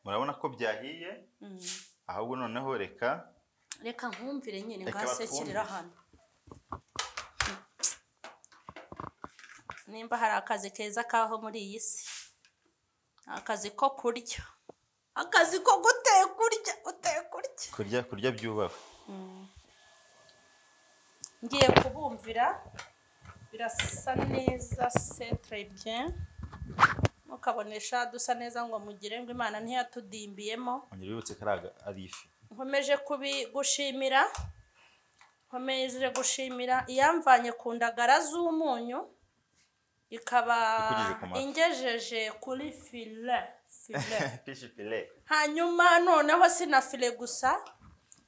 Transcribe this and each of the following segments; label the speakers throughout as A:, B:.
A: murabona ko byahiye ahubwo noneho reka
B: reka nkumvire nyine
A: Reka
B: ngasekirira hano nimba hari akazi keza kaho muri iyi si akazi ko kurya akazi ko guteka urya uteka urya
A: kurya kurya byubaha
B: ngiye kubumvira birasa neza centre bien mukabonesha dusa neza ngo mugire ngo imana ntiyatudimbiyemo
A: ongera wibutse ko ari aga- ari ifi
B: nkomeje kubigushimira nkomeje gushimira iyamvanye ku ndagara z'umunyu ikaba
A: Ikugejeje ku mafi.
B: ingejeje kuri file file
A: fishi pire
B: hanyuma noneho si na file gusa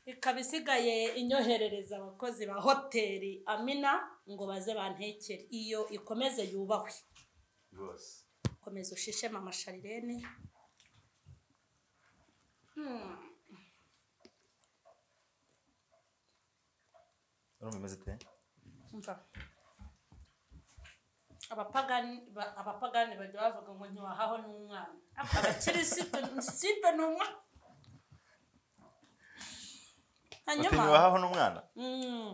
B: ikaba isigaye inyoherereza abakozi ba hoteli amina ngo baze bantekere iyo ikomeze yubahwe
A: rwose
B: komeza ushishemo amasharirene Hmm.
A: urumva imeze ute
B: Umva. abapagani ba- abapagani bajya bavuga ngo ntiwahaho n'umwana Ariko abakirisitu nsibe ni umwana hanyuma
A: utiwahaho n'umwana
B: Mm,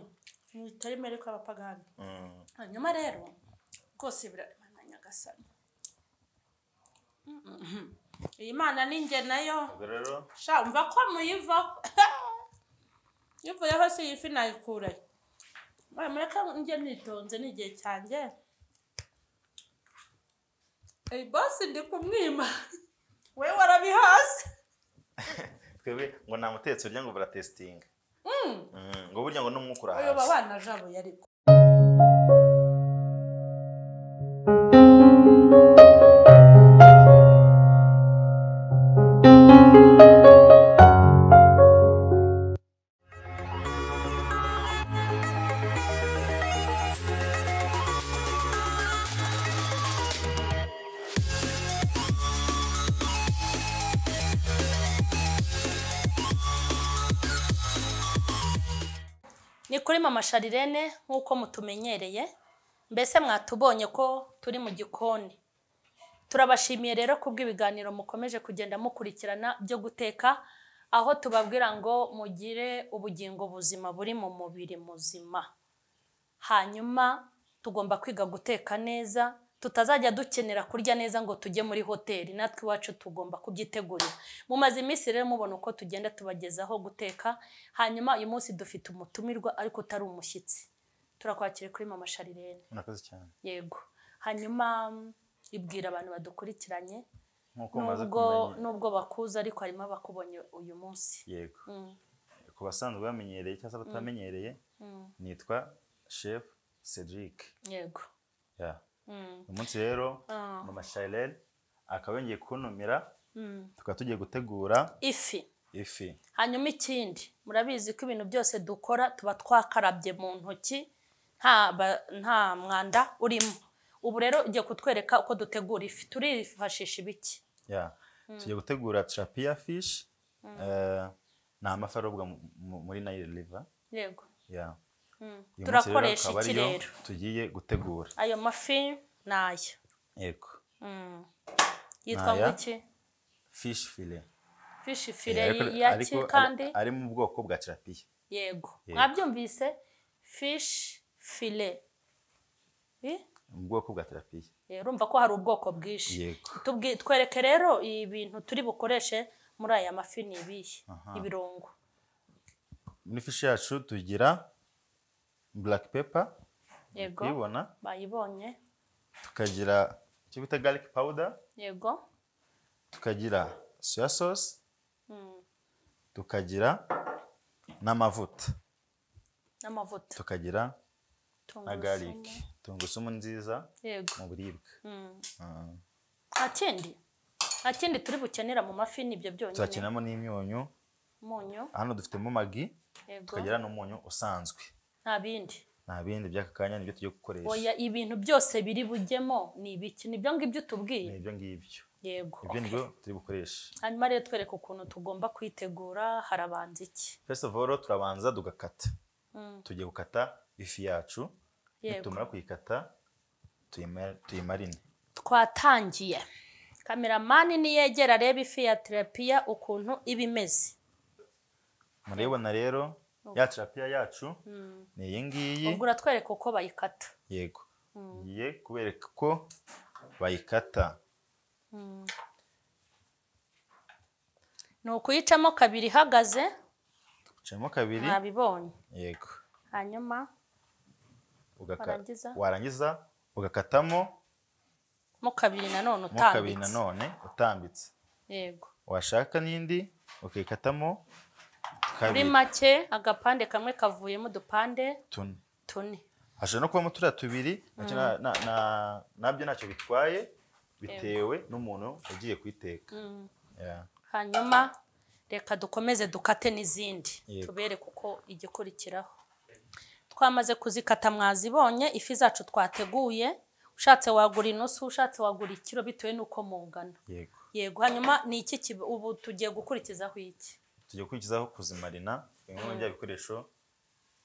B: ntitari mbere ko abapagani
A: Mm.
B: hanyuma rero rwose biraremana nyagasani Mm, mm. iyi mana ni njye nayo
A: ubwo rero
B: sha umva ko muyivaho ivuyeho si iyi fi nayikurayo mbaye mureka njye nitonze ni igihe cyanjye iyi bosi ndi kumwima we warabihaze
A: twebwe ngo nta mutetsi urya ngo buratesitinga
B: Mm.
A: Mm, ngo burya ngo n'umwuka
B: uyu
A: urahashye
B: babana jabo yariko ni kuri mama sharirene nk'uko mutumenyereye mbese mwatubonye ko turi mu gikoni turabashimiye rero kubw'ibiganiro mukomeje kugenda mukurikirana byo guteka aho tubabwira ngo mugire ubugingo buzima buri mu mubiri muzima hanyuma tugomba kwiga guteka neza tutazajya dukenera kurya neza ngo tujye muri hoteli natwe iwacu tugomba kubyitegurira mumaze iminsi rero mubona uko tugenda tubagezaho guteka hanyuma uyu munsi dufite umutumirwa ariko utari umushyitsi turakwakira kuri mama sharirene
A: murakoze cyane
B: yego hanyuma mm, ibwira abantu badukurikiranye
A: nk'uko mumaze
B: nubwo
A: kumenya
B: nubwo bakuze ariko harimo abakubonye uyu munsi
A: yego
B: Mm,
A: ku basanzwe bamenyereye cyangwa se batamenyereye
B: mm,
A: nitwa chef cedric
B: yego
A: Yeah.
B: Mm,
A: uyu munsi rero
B: Ah.
A: mama shirlene akaba yongeye kuntumira
B: mm.
A: tukaba tugiye gutegura
B: ifi
A: ifi
B: hanyuma ikindi murabizi ko ibintu byose dukora tuba twakarabye mu ntoki nta ba- nta mwanda urimo ubu rero ugiye kutwereka uko dutegura ifi turifashisha ibiki
A: Yeah. tugiye gutegura trapia fish Eh, ni amafi arobwa mu- mu- muri nile river
B: yego
A: Yeah.
B: Mm.
A: Uyu munsi rero
B: turakoresha
A: akaba
B: iki
A: ariyo
B: rero
A: tugiye gutegura
B: ayo mafi ni aya
A: yego
B: Mm. yitwa
A: Ni aya?
B: ngwiki
A: fish fillet
B: fishi
A: Yeah,
B: fire
A: ariko-
B: ya
A: ariko
B: ki
A: ari-
B: kandi
A: ari mu bwoko bwa trapia
B: yego
A: Yego.
B: mwabyumvise fishi fire
A: mu bwoko bwa trapia
B: urumva ko hari ubwoko bwinshi
A: Yego.
B: Tubwi- twereke rero ibintu turi bukoreshe muri aya mafi ni ibihe
A: Aha.
B: ibirungo
A: muri fishi yacu tugira black pepper
B: yego
A: kuyibona
B: bayibonye
A: tukagira icyo bita garlic powder
B: yego
A: tukagira soya sauce
B: Mm.
A: tukagira n'amavuta
B: n'amavuta
A: tukagira na
B: tungurusumu.
A: garlic tungurusumu nziza
B: yego
A: mu biribwa
B: Mm.
A: Ah.
B: nta kindi nta kindi turi bukenera mu mafi ni ibyo byonyine
A: tuzakenamo n'imyunyu
B: umunyu
A: hano dufitemo magi
B: yego
A: tukagira n'umunyu usanzwe
B: nta bindi
A: nta bindi by'aka kanya nibyo tugiye gukoresha
B: oya ibintu byose biri bujyemo ni ibiki nibyo ngibyo
A: ni
B: utubwiye
A: ibyo ngibyo
B: yego
A: ibyo nibyo turi bukoreshe
B: hanyuma rero twereke ukuntu tugomba kwitegura harabanza iki
A: first of all turabanza tugakata
B: Mm,
A: tugiye gukata ifi yacu
B: yego
A: nitumara kuyikata tuyima- tuyimarine
B: twatangiye kameramani niyegera arebe ifi ya terapiya ukuntu iba imeze
A: murayibona rero ya terapiya yacu ni iyi ngiyi
B: ubwo uratwereka uko bayikata
A: yego ngiye kubereka ko bayikata
B: ni ukuyicamo kabiri ihagaze
A: ucamo kabiri
B: mwabibonye
A: yego
B: hanyuma
A: ugaka-
B: Warangiza?
A: warangiza ugakatamo
B: mo kabiri nanone
A: mo kabiri
B: utambitse
A: nanone utambitse
B: yego
A: washaka n'indi ukikatamo
B: muri
A: kabiri
B: make agapande kamwe kavuyemo udupande
A: tune
B: tune
A: hashobora no kubamo turiya tubiri nacyo na- na- na- nabyo ntacyo bitwaye bitewe n'umuntu ugiye kuyiteka
B: Mm.
A: Yeah.
B: hanyuma reka dukomeze dukate n'izindi
A: Yego.
B: tubereke uko igikurikiraho twamaze kuzikata mwazibonye ifi zacu twateguye ushatse wagura inusu ushatse wagura ikiro bitewe n'uko mungana
A: yego
B: yego hanyuma ni iki kiba- ubu tugiye gukurikizaho iki
A: tugiye kwigizaho kuzimarina bimwe muri bya bikoresho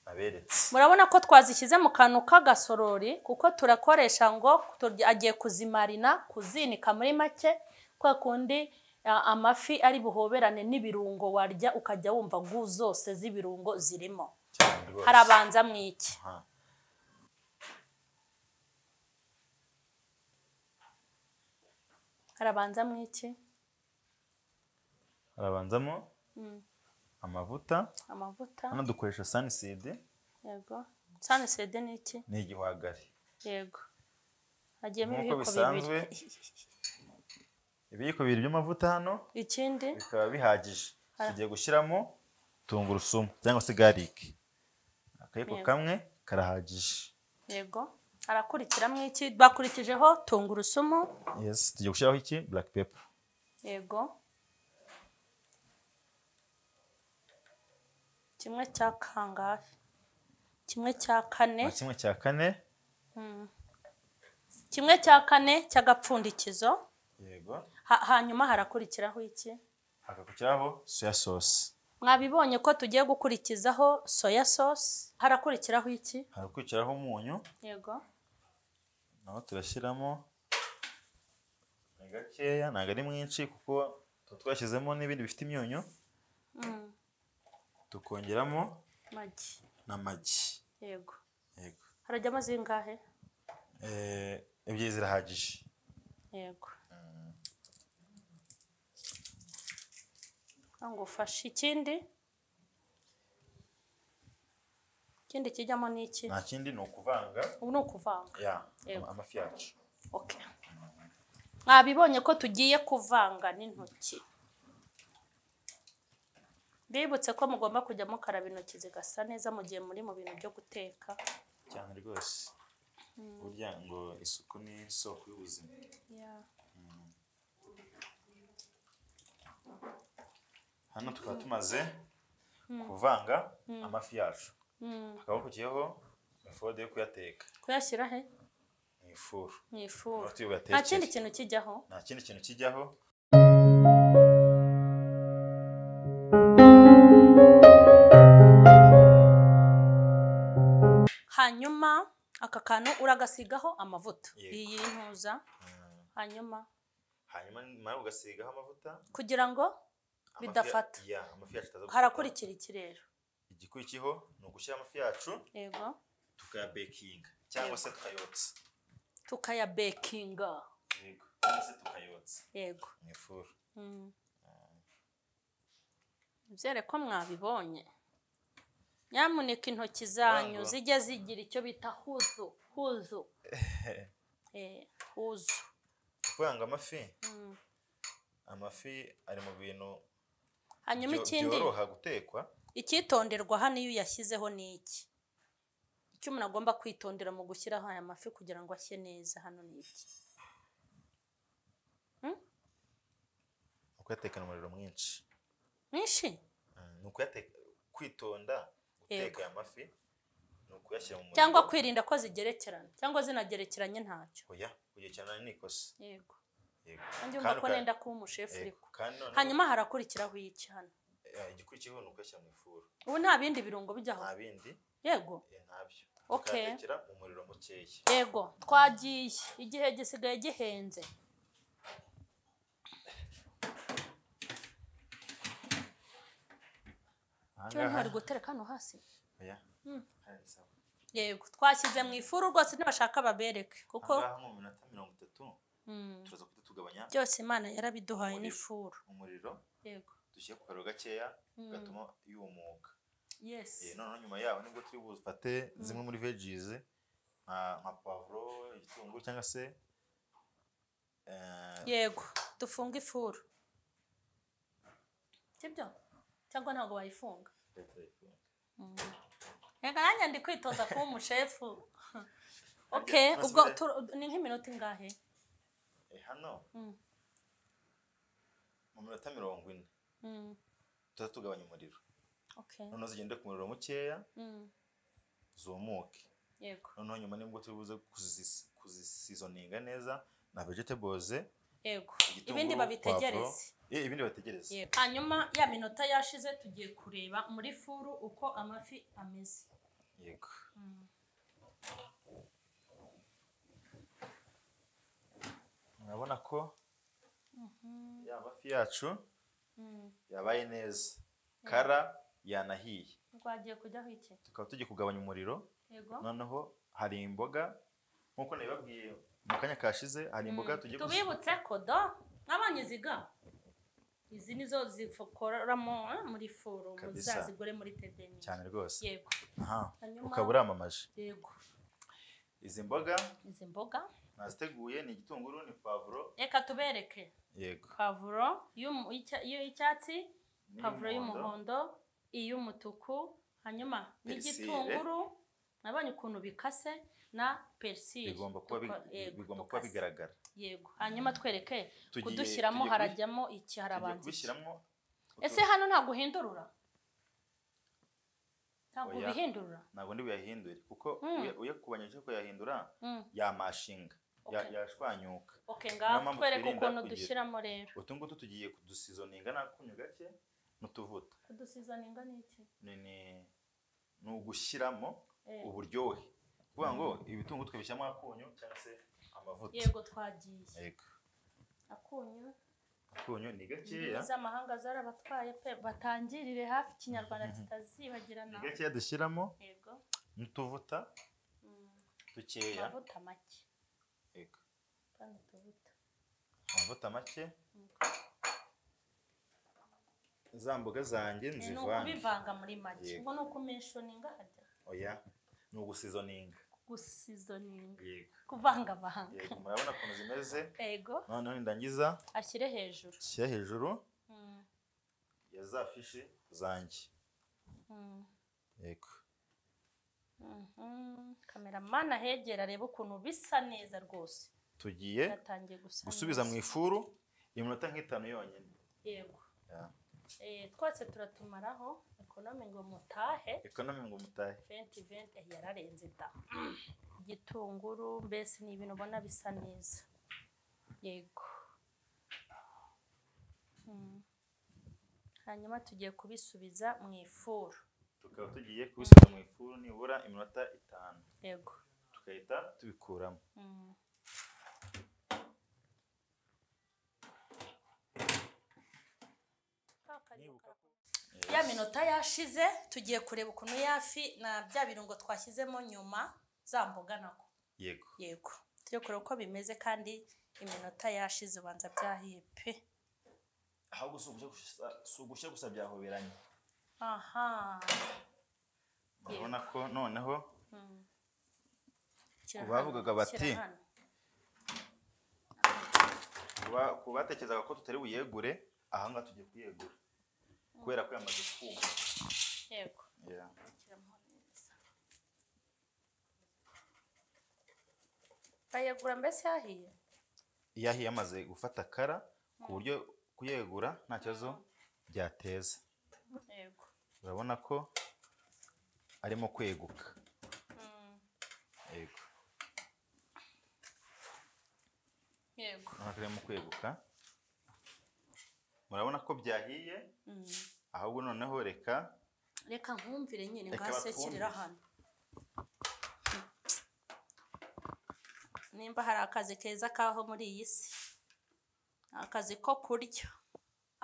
A: naberetse
B: murabona ko twazishyize mu kantu k'agasorori kuko turakoresha ngo turya- agiye kuzimarina kuzinika muri make kwa kundi a- amafi ari buhoberane n'ibirungo warya ukajya wumva gu zose z'ibirungo zirimo
A: cyane rwose
B: harabanza mu iki
A: Aha.
B: harabanza mu iki
A: harabanzamo
B: Mm.
A: amavuta
B: amavuta
A: hano dukoresha saniside
B: yego sanisede ni iki
A: ni igihwagari
B: yego hagiyemo
A: Nk'uko
B: ibiyiko
A: bisanzwe.
B: bibiri
A: ibiyiko bibiri by'amavuta hano
B: ikindi
A: bikaba bihagije
B: Aha.
A: tugiye gushyiramo tungurusumu cyangwa se garike akayiko
B: Yego.
A: kamwe karahagije
B: yego harakurikira mu iki bakurikijeho tungurusumu
A: yes tugiye gushyiraho iki black pepper
B: yego kimwe cya kangahe kimwe cya kane
A: na kimwe cya kane
B: kimwe cya kane cy'agapfundikizo
A: yego
B: Ha- hanyuma harakurikiraho iki
A: hagakurikiraho soya sauce
B: mwabibonye ko tugiye gukurikizaho soya sosi harakurikiraho iki
A: hagakurikiraho umunyu
B: yego
A: naho turashyiramo ni gakeya ntabwo ari mwinshi kuko tuba twashyizemo n'ibindi bifite imyunyu
B: Mm,
A: tukongeramo
B: magi
A: n'amagi
B: yego
A: yego
B: harajyamo zingahe
A: Eh, ebyiri zirahagije
B: yego ngo ufashe ikindi ikindi kijyamo ni iki
A: nta kindi ni ukuvanga
B: ubu ni ukuvanga
A: ya
B: Yego.
A: amafi yacu
B: okay. mwabibonye ko tugiye kuvanga n'intoki bibutse ko mugomba kujya mukaraba intoki zigasa neza mu gihe muri mu bintu byo guteka
A: cyane rwose burya ngo isuku ni isoko y'ubuzima hano tukaba tumaze kuvanga amafi yacu
B: Mm,
A: hakaba hakurikiyeho efode yo kuyateka
B: kuyashyira he
A: mu ifuru
B: mu ifuru
A: aho tuyo
B: nta
A: batekera
B: kindi kintu kijyaho
A: nta kindi kintu kijyaho
B: hanyuma aka kantu uragasigaho amavuta
A: Yego.
B: iyi ntuza hanyuma
A: hanyuma nyuma yo ugasigaho amavuta
B: kugira ngo
A: amafi ya-
B: Bidafata.
A: ya, amafi yacu ataza gufata.
B: harakurikira iki rero
A: igikurikiyeho ni ugushyira amafi yacu
B: yego
A: tukayabekinga cyangwa se tukayotsa
B: tukayabekinga
A: yego cyangwa se tukayotsa
B: yego
A: mu ifuru
B: Mm. Nibyere ko mwabibonye nyamuneka intoki zanyu
A: Vangura.
B: zijya zigira icyo bita huzu huzu Eh, huzu
A: kuvanga amafi
B: Mm.
A: amafi ari mu bintu
B: hanyuma
A: byo-
B: ikindi
A: byoroha gutekwa
B: icyitonderwa hano iyo uyashyizeho ni iki icyo umuntu agomba kwitondera mu gushyiraho aya mafi kugira ngo ashye neza hano ni iki
A: ni ukuyatekana umuriro mwinshi
B: mwinshi
A: Mm, ni ukuyateka kwitonda guteka
B: Yego.
A: aya mafi ni ukuyashyira mu muriro
B: cyangwa kwirinda ko zigerekerana cyangwa zinagerekeranye ntacyo
A: oya kugira cyane ni ikosa
B: yego
A: yego
B: nanjye umva
A: Kandi
B: ko
A: uka-
B: nenda kuba umushefu
A: yego.
B: uriko
A: kandi noneho
B: hanyuma harakurikiraho iki hano
A: eh, igikurikiyeho ni ukuyashyira mu ifuru
B: ubu nta bindi birungo bijyaho
A: nta bindi
B: yego
A: eh, ntabyo
B: Okay.
A: ukayatekera mu muriro mukeya
B: yego twagiye igihe gisigaye gihenze cyo ntwari gutereka hano hasi
A: oya
B: Mm.
A: hari sawa
B: yego twashyize mu ifuru rwose ntibashaka babereke kuko
A: ahangaha nko mu minota mirongo itatu
B: mm,
A: turaza guhita tugabanya
B: byose imana yarabiduhaye
A: Umuriro.
B: n'ifuru
A: umuriro
B: yego
A: dushyire ku kariro gakeya
B: Mm.
A: gatuma yumuka
B: yesi
A: Eh, noneho nyuma yaho nibwo turi bufate zimwe muri veggies nka nka pavuro igitunguru cyangwa se eh,
B: yego dufunge ifuru sibyo cyangwa ntabwo wayifunga
A: leta yifunga.
B: reka nanjye ndi kwitoza kuba umushefu ok
A: Basubire.
B: ubwo tu- ni nk'iminota ingahe
A: Eh, hano
B: Mm.
A: mu minota mirongo ine
B: Mm,
A: tuza tugabanya umuriro
B: ok
A: noneho zigende ku muriro mukeya
B: Mm,
A: zumuke
B: yego
A: noneho nyuma nibwo turi buze kuzis- kuzisizoninga neza na vegetables
B: yego
A: igitunguru,
B: ibindi babitegereze
A: pavuro. Eh, ibindi babitegereze
B: Yego. hanyuma ya minota yashize tugiye kureba muri furu uko amafi ameze
A: yego murabona ko ya mafi yacu yabaye neza kara yanahiye
B: rwagiye kujyaho iki
A: tukaba tugiye kugabanya umuriro
B: yego
A: noneho hari imboga nk'uko nabibabwiye mu kanya kashize hari imboga tugiye kuzi-
B: tubibutse ko do nk'abanya iziga izi nizo zikoramo eh, muri furu
A: Kabisa.
B: muzazigure muri tedenyi
A: cyane rwose
B: yego
A: aha
B: Hanyuma-
A: ukaba uramamaje
B: yego
A: izi mboga
B: izi mboga
A: naziteguye ni igitunguru ni pavuro
B: reka tubereke
A: yego
B: pavuro y'umu- y'icya- y'icyatsi
A: N'iy'umuhondo.
B: pavuro y'umuhondo iy'umutuku hanyuma
A: Perisire.
B: n'igitunguru nabonye ukuntu bikase na perisire
A: bigomba kuba bi-
B: Tuko- yego,
A: bigomba kuba
B: tukase.
A: bigaragara
B: yego hanyuma twereke
A: Tugiye-
B: kudushyiramo
A: tugiye kubi-
B: harajyamo iki
A: tugiye
B: harabanza iki.
A: kubishyiramo
B: ese hano ntabwo uhindurura ntabwo
A: Oya.
B: ubihindurura
A: ntabwo ndi buyahindure kuko
B: Mm.
A: uya- uyakubanya cyo kuyahindura
B: Mm.
A: yamashinga ya-
B: Okay.
A: yashwanyuka
B: ok ngaho
A: Niyo mpamvu
B: twereke
A: twirinda
B: ukuntu
A: kugira-
B: dushyiramo rero
A: utu ngutu tugiye kudusizoninga n'akunyu gake n'utuvuta
B: kudusizaninga ni iki
A: ni ni- ni ugushyiramo
B: Eh.
A: uburyohe kuvuga ngo ibitunguru tukabishyiramo akunyu cyangwa se amavuta
B: yego twagiye
A: yego
B: akunyu
A: akunyu ni gakeya
B: indimi z'amahanga zarabatwaye pe batangirire hafi ikinyarwanda kitazibagirana
A: ni gakeya dushyiramo
B: yego
A: n'utuvuta
B: Mm,
A: dukeya
B: amavuta make
A: yego
B: kandi utuvuta
A: amavuta make za mboga zanjye
B: ni
A: nzivange
B: ukubivanga muri make
A: Yego.
B: ubwo ni ukumenshoninga hajya
A: oya ni ugusizoninga
B: gusizoninga
A: yego
B: kuvangavanga
A: yego murabona ukuntu zimeze
B: yego
A: noneho nidangiza
B: ashyire hejuru
A: shyira hejuru
B: Mm,
A: ya za fishi zanjye
B: mm,
A: yego
B: mhm. kameramani ahegera arebe ukuntu bisa neza rwose
A: tugiye
B: yatangiye gusa
A: gusubiza mu
B: neza.
A: ifuru iminota nk'itanu yonyine
B: yego Eh, twese turatumaraho ekonome ngo mutahe
A: ekonomi ngo mutahe
B: venti venti eh, yararenze da igitunguru mbese ni ibintu ubona bisa neza yego Mm. hanyuma tugiye kubisubiza mu ifuru
A: tukaba tugiye kubisubiza mu ifuru nibura iminota itanu
B: yego
A: tugahita tubikuramo
B: Mm. ya minota yashize tugiye kureba ukuntu yafi na bya birungo twashyizemo nyuma za mboga nako
A: yego
B: yego turi kureba uko bimeze kandi iminota yashize ubanza byahiye pe
A: ahubwo si ugushya gusa si ugushya gusa byahoberanye
B: aha
A: urabona ko noneho
B: Shyira
A: Bavugaga
B: hano,
A: bati,
B: shyira hano.
A: kuba- ku batekerezaga ko tutari buyegure ahangaha tugiye kuyegura kubera ko yamaze kuma
B: yego
A: Yeah.
B: Shyiramo neza. bayagura mbese yahiye
A: yahiye yamaze gufata kara ku buryo kuyegura nta kibazo byateza
B: yego
A: urabona ko arimo kweguka
B: Mm,
A: yego
B: yego
A: urabona ko arimo kweguka murabona ko byahiye
B: Mm.
A: ahubwo noneho reka
B: reka nkumvire nyine
A: Reka batwumvire.
B: ngasekirira hano nimba hari akazi keza kaho muri iyi si akazi ko kurya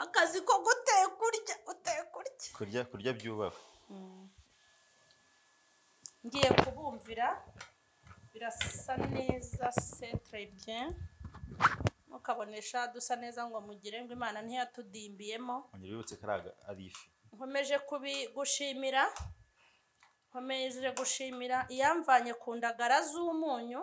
B: akazi ko guteka urya uteka urya
A: kurya kurya byubaka
B: ngiye kubumvira birasa neza centre bien mukabonesha dusa neza ngo mugire ngo imana ntiyatudimbiyemo
A: ongera wibutse karaga ari ifi
B: nkomeje kubi gushimira nkomeje gushimira iyamvanye ku ndagara z'umunyu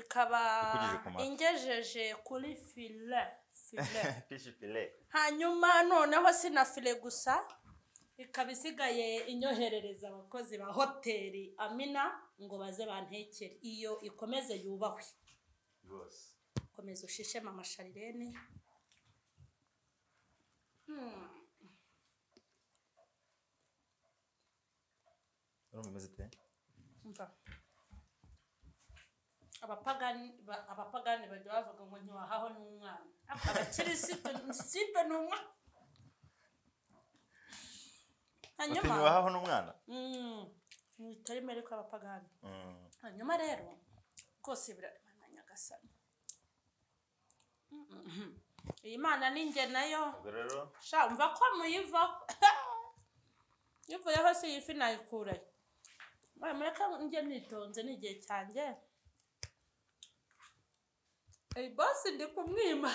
B: ikaba
A: Ikugejeje ku mafi.
B: ingejeje kuri file file
A: fishi pile
B: hanyuma noneho si na file gusa ikaba isigaye inyoherereza abakozi ba hoteli amina ngo baze bantekere iyo ikomeze yubahwe
A: rwose
B: komeza ushishemo amasharirene Hmm,
A: urumva imeze ite
B: umva. abapagani ba- abapagani bajya bavuga ngo ntiwahaho n'umwana abakirisitu nsipe ni umwana
A: Bati,
B: hanyuma
A: ntiwahaho n'umwana
B: Mm, ni itarimo ariko abapagani
A: Mm,
B: hanyuma rero rwose biraremana nyagasani Mm, mm. iyi mana ni njye nayo
A: ubwo rero
B: sha umva ko muyivaho ivuyeho si iyi fi nayikurayo Mwe mureke njye nitonze ni igihe cyanjye iyi bosi ndi kumwima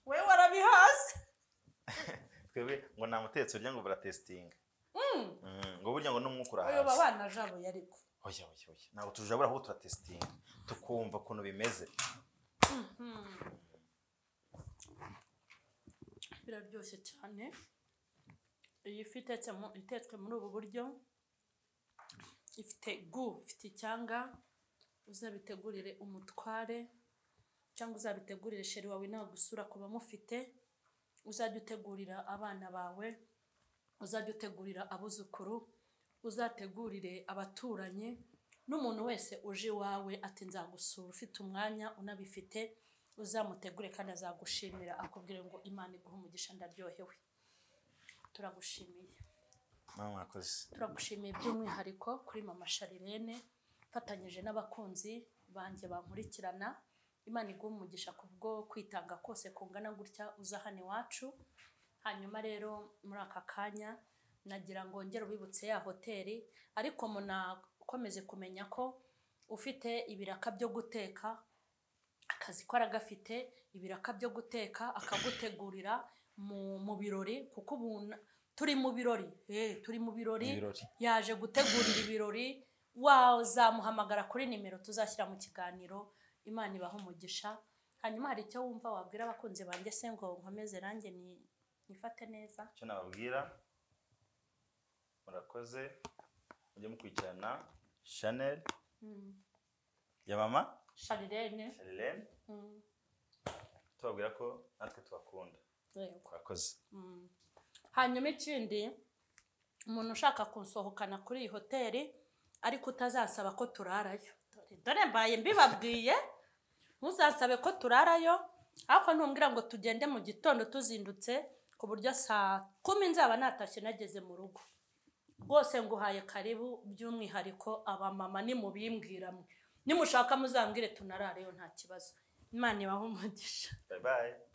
B: we warabihaze
A: twebwe ngo nta mutetsi urya ngo baratesitinga
B: Mm,
A: Mm, ngo burya ngo n'umwuka
B: uyu
A: urahasi
B: babana jabuye ariko
A: oya oya oya ntabwo tujabura ahubwo turatesitinga tukumva ukuntu bimeze
B: biraryoshye cyane iyi fi itetse mu- itetswe muri ubu buryo ifite gu ifite icyanga uzabitegurire umutware cyangwa uzabitegurire sheri wawe nta gusura ku bamufite uzajya utegurira abana bawe uzajya utegurira abuzukuru uzategurire abaturanyi n'umuntu wese uje iwawe ati nzagusura ufite umwanya unabifite uzamutegure kandi azagushimira akubwire ngo imana iguhe umugisha ndaryohewe turagushimiye
A: nawe mwakoze
B: turagushimiye by'umwihariko kuri mama sharirene mfatanyije n'abakunzi banjye bankurikirana imana iguha umugisha ku bwo kwitanga kose kungana gutya uza hano iwacu hanyuma rero muri aka kanya nagira ngo ngere ubibutse ya hoteli ariko munakomeze kumenya ko ufite ibiraka byo guteka akazi ko aragafite ibiraka byo guteka akagutegurira mu, mu birori kuko ubu na- turi mu birori eh, turi mu birori
A: Ibirori.
B: yaje gutegurira ibirori wazamuhamagara kuri nimero tuzashyira mu kiganiro imana ibaha umugisha hanyuma hari icyo wumva wabwira abakunzi banjye se ngo nkomeze nanjye ni- nifate neza
A: icyo nababwira murakoze mujye mukurikirana chanel ya mama
B: sharirene
A: charlene tubabwira ko natwe tubakunda
B: yego
A: murakoze
B: hanyuma ikindi umuntu ushaka kunsohokana kuri iyi hoteli ariko utazasaba ko turarayo dore dore mbaye mbibabwiye ntuzasabe ko turarayo ariko ntumbwira ngo tugende mu gitondo tuzindutse ku buryo saa kumi nzaba natashye nageze mu rugo rwose nguhaye karibu by'umwihariko abamama nimubimbwiramo nimushaka muzambwire tunarare yo nta kibazo imana ibahe umugisha
A: bye bye